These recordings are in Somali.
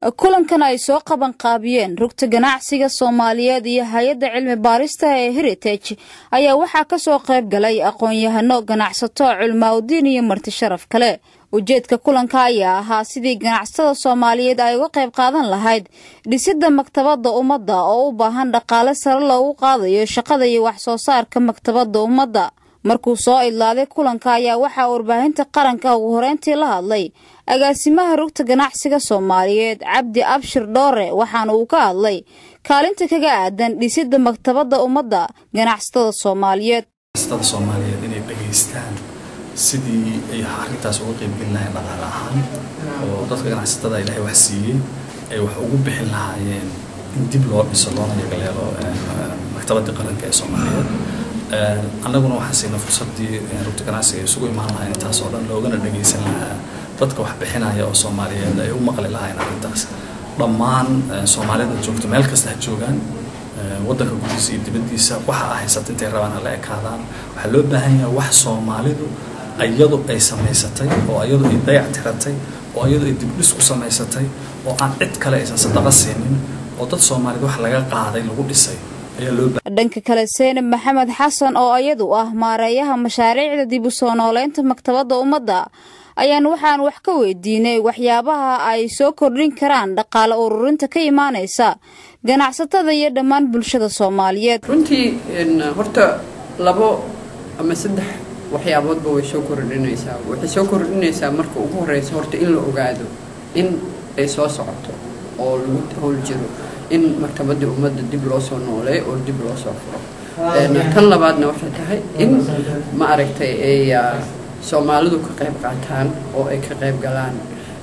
kulankan ay soo qabanqaabiyeen rugta ganacsiga soomaaliyeed iyo hay-adda cilmi baarista ee heritage ayaa waxaa ka soo qayb galay aqoon-yahano ganacsato culmaaudiin iyo marti sharaf kale ujeedka kulanka ayaa ahaa sidii ganacsatada soomaaliyeed ay uga qayb qaadan lahayd dhisidda maktabadda ummadda oo u baahan dhaqaale sare loogu qaadayo shaqada iyo wax soo saarka maktabadda ummadda markuu soo idlaaday kulanka ayaa waxaa warbaahinta qaranka ugu horeyntii la hadlay agaasimaha rugta ganacsiga soomaaliyeed cabdi abshir dhoore waxaana uu ka hadlay kaalinta kaga aadan dhisidda maktabadda ummadda ganacsatada soomaaliyeed ganacsatada soomaaliyeed inay dhegaystaan sidii ay arrintaas uga qaybgelin lahayn dhaqaale ahaan oo dadka ganacsatada ilaahay wax siiyey ay wax ugu bixin lahaayeen in dib loo dhiso loona yagaleelo maktabadii qaranka ee soomaaliyeed annaguna waxaan siinay fursaddii rugta ganacsiga ay isugu imaan lahayn intaas oo dhan loogana dhagaysan lahaa dadka wax bixinaya oo soomaaliyeed ay u maqli lahayn arrintaas dhammaan soomaalida joogto meel kasta ha joogaan waddanka gudihiisa iyo dibaddiisa waxa a haysata intay rabaan hala ekaadaan waxaa loo baahan yahay wax soomaalidu iyadu ay samaysatay oo iyadu ay dayac tiratay oo iyadu ay dibdhis ku samaysatay oo aan cid kale aysan sadaqa siinin oo dad soomaaliyed wax laga qaaday lagu dhisay dhanka kale seenab maxamed xasan oo iyadu ah maareeyaha mashaariicda dib u soo nooleynta maktabadda ummadda ayaan waxaan wax ka weydiinay waxyaabaha ay soo kordhin karaan dhaqaale ururinta ka imaanaysa ganacsatada iyo dhammaan bulshada soomaaliyeed runtii horta labo ama saddex waxyaaboodba way soo kordhinaysaa waxay soo kordhinaysaa marka ugu horeysa horta in la ogaado in ay soo socoto oo lagu howl jiro in maktabadii ummadda dib loo soo nooleeyo oo dib loo soo furo tan labaadna waxay tahay in ma aragtay ay soomaalidu ka qayb qaataan oo ay ka qayb galaan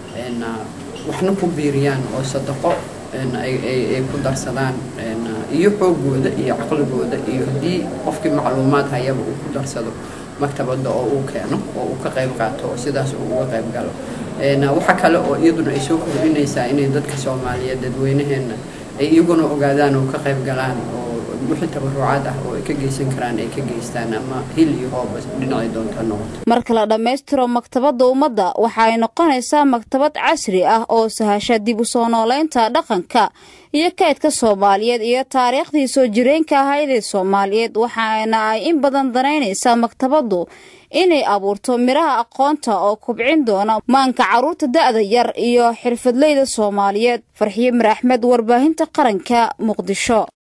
waxna ku biiriyaan oo sadaqo ay ku darsadaan iyo xoogooda iyo caqligooda iyo haddii qofkii macluumaad hayaba uu ku darsado maktabadda oo uu keeno oo uu ka qayb qaato oo sidaas uu uga qayb galo waxa kale oo iyaduna ay soo kordhinaysaa inay dadka soomaaliyeed dadweynaheenna ay iyaguna ogaadaan oo ka qayb galaan oo wixii tabarucaad ah oo ay ka geysan karaan ay ka geystaan ama hil iyo hooba dhinacay doonta noqoto marka la dhammaystiro maktabadda ummadda waxa ay noqonaysaa maktabad casri ah oo sahasha dib u soo nooleynta dhaqanka iyo kaydka soomaaliyeed iyo taariikhdii soo jireenka ahaydee soomaaliyeed waxaana ay in badan danaynaysaa maktabaddu inay abuurto midhaha aqoonta oo kubcin doona maanka carruurta da'da yar iyo xirfadleyda soomaaliyeed farxiye mir axmed warbaahinta qaranka muqdisho